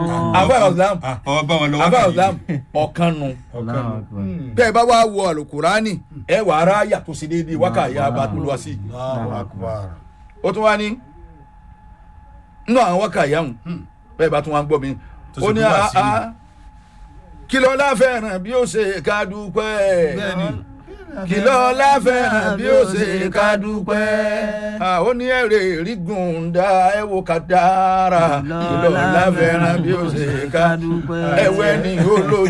àbá ọ̀sán ọba wọn lọ àbá wákàtí. ọ̀sán ọ̀kan nu ọ̀kan nù. tẹ́ ẹ bá wá wo alukurani ẹ wà ara yàtọ̀ sí déédéé wákàtí abatulwa sí Allahu akbar. ó tún wá ní nínú àwọn wákàtí àwọn bẹ́ẹ̀ bá tún wá ń gbọ́ mi Tó ó sì ní kú wá a sí a kí ló láfẹ̀ràn bí ó ṣe ká dúpẹ́ bẹ́ẹ̀ni kí ló láfẹ̀ràn bí ó ṣe ká dúpẹ́ Ah, ó ní èrè rígun dá ẹ wo ká dára kí ló láfẹ̀ràn bí ó ṣe ká dúpẹ́ ẹ̀wẹ́ ni ó lójú.